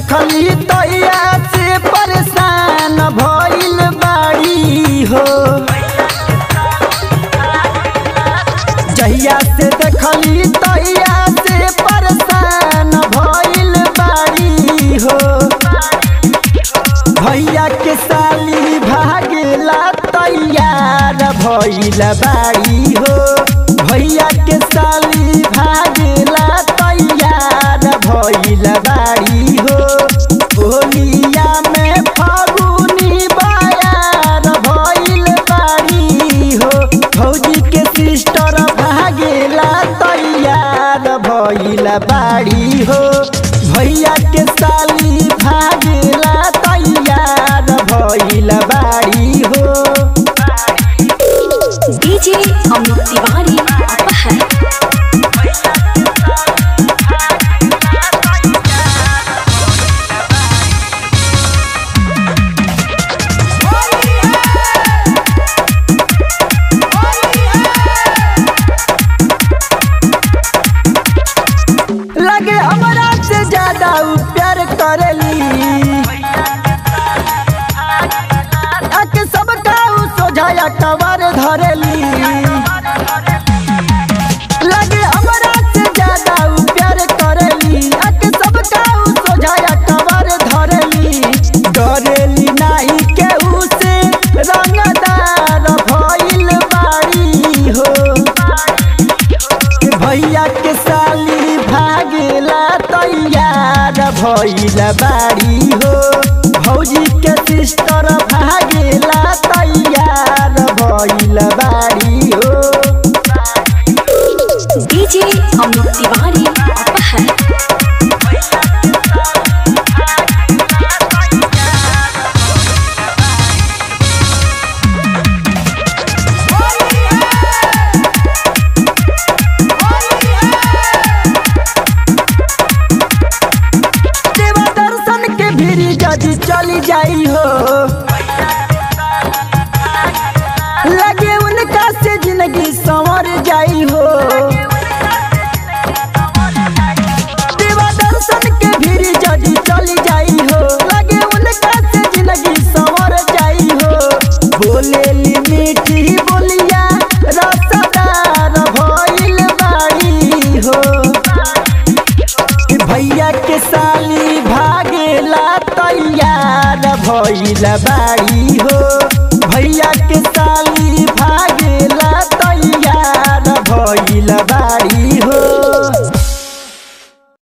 देखली तैया से परेशान भइल बाड़ी हो जहिया से देखली तैया से परेशान भइल बाड़ी हो भैया के साली भागेला तैयार भइल बाड़ी हो भैया के साली भागेला तैयार भइल बाड़ी हो होलिया में फागुनी बायार भइल बाड़ी हो भौजी के सिस्टर भागेला तैयार भइल बाड़ी हो भैया के साली भागेला तैयार भइल बाड़ी हो डीजे अमित तिवारी अपहर लगे हमरा से ज्यादा उ प्यार करेली आके सबका उ सोझाया कवर धरेली लगे हमरा से ज्यादा उ प्यार करेली आके सबका उ सोझाया कवर धरेली डरेली नाही केहू से रंगदार भइल बाड़ी हो भैया के साली भागेला तैयार भइल बाड़ी हो भौजी के सिस्टर भागेला तैयार भइल बाड़ी हो डीजे अमित तिवारी अपहर देवा दर्शन के भीरी जदी चली जाई हो लगे उनका से जिंदगी संवर जाई हो देवा दर्शन के भीरी जदी चली जाई हो लगे उनका से जिंदगी संवर जाई हो बोलेली मीठी बोलिया रसदार भइल बाड़ी हो भैया के साली भागेला तैयार भइल बाड़ी हो भैया के साली भागेला